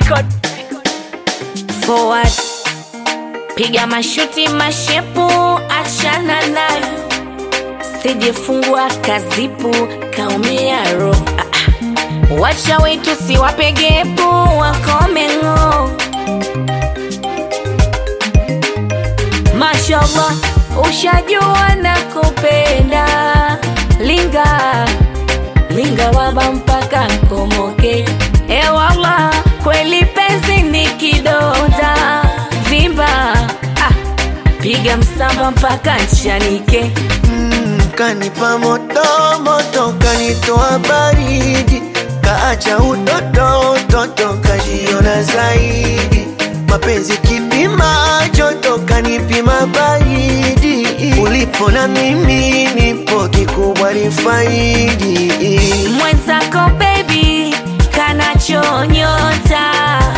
record. forward piga mashuti mashepu achana nayo sijefungwa kazipu kaumia ro ah, ah. wacha wetu siwapegepu wakomengo mashallah ushajua na kupenda linga linga waba mpaka nkomoke ewala kweli penzi ni kidonda vimba ah, piga msamba mpaka nchanike Mm, kanipa moto moto, kanitoa baridi, kaacha utoto utoto, kajiona zaidi. Mapenzi kipima joto, kanipima baridi. Ulipo na mimi nipo, kikubwa ni faidi. mwenzako bebi kanachonyota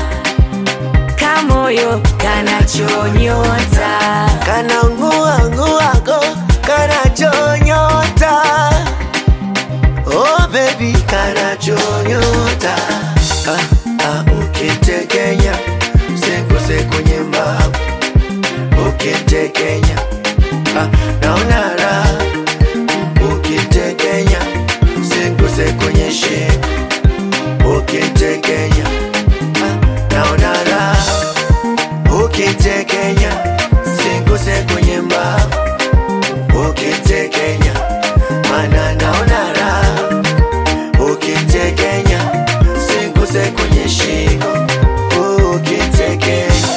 kamoyo kanachonyota Kana ngua nguago, kana chonyota. Oh baby, kana chonyota. Ah, ah, ukitekenya, sekose kwenye mbavu. Ukitekenya, ah, naona raha. Ukitekenya, sekose kwenye shingo. Ukitekenya, ah, naona raha ukitekenya singuse kwenye mbavu ukitekenya mana naona raha ukitekenya singuse kwenye shingo ukitekenya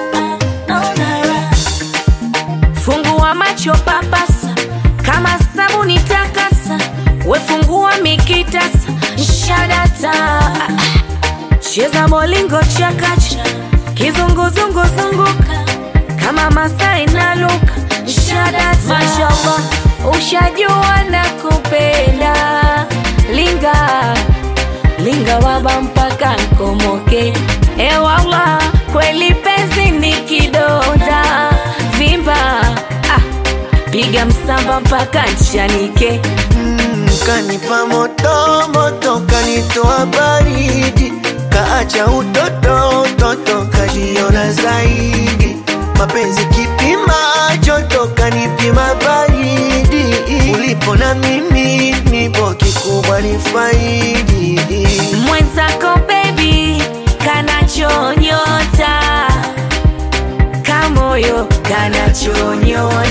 fungua macho papasa kama sabuni takasa wefungua mikitasa shadata cheza molingo chakacha kizunguzungu zunguka kama masai na luka shadata mashallah ushajua na kupenda linga linga waba mpaka nkomoke ewala kweli penzi ni kidonda vimba ah, piga msamba mpaka nchanike Mm, kanipa moto moto, kanitoa baridi, kaacha utoto utoto, kajiona zaidi. Mapenzi kipima joto, kanipima baridi. Ulipo na mimi nipo, kikubwa ni faidi. mwenzako bebi kanachonyota kamoyo kanachonyota